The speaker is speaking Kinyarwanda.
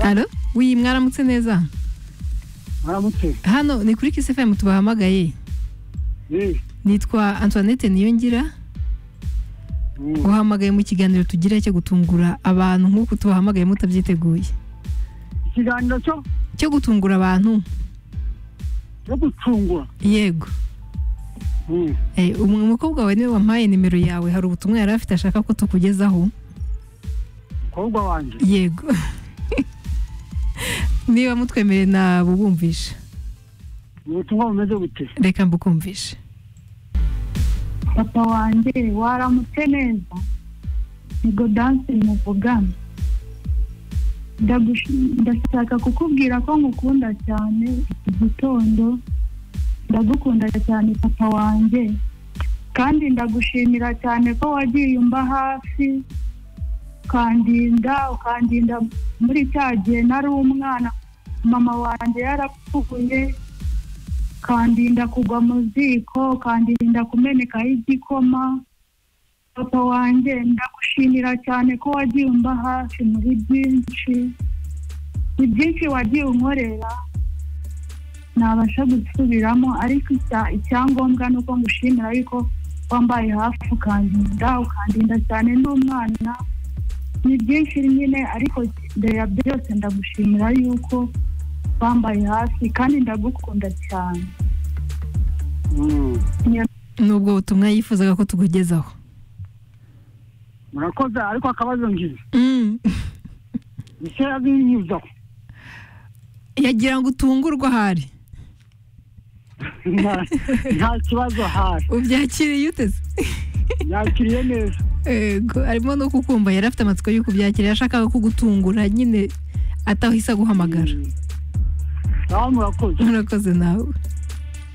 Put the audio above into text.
alo wiyi mwaramutse neza mwaramutse hano ni kuri kisi fm tubahamagaye nitwa antoinette niyongira uhamagaye mu kiganiro tugira cyo gutungura abantu nk'uko tubahamagaye mutabyiteguye ikiganiro cyo cyo gutungura abantu cyo gucungura yego umukobwa wawe niwe wampaye nimero yawe hari ubutumwa yari afite ashaka ko tukugezaho umukobwa wanjye yego niba mutwemereye nabubumvisha ubutumwa bumeze bute reka mbukumvishe papa wanjye waramutse neza ni godanse muvugana ndashaka kukubwira ko ngukunda cyane iki gitondo ndagukunda cyane papa wanjye kandi ndagushimira cyane ko wagiye umba hafi ukandinda ukandinda muri cya gihe nari umwana mama wanjye yarapfuye ukandinda kugwa mu ziko ukandinda kumenekaho igikoma papa wanjye ndagushimira cyane ko wagiye umba hafi muri byinshi ni byinshi wagiye unkorera ntabasha gusubiramo ariko icyangombwa ni uko ngushimira yuko wambaye hafi ukandinda ukandinda cyane n'umwana ni byinshi nyine ariko mbere ya byose ndagushimira yuko wambaye hafi kandi ndagukunda cyane nubwo butumwa yifuzaga ko tukugezaho murakoze ariko akabazo ngize ese azinyuzaho yagira ngo utungurwe ahari nta kibazo ahari ubyakiriye uteze yakiriye neza yego harimo no kukumva yari afite amatsiko y'uko ubyakiriye yashakaga kugutungura nyine atahise aguhamagara nawe murakoze murakoze nawe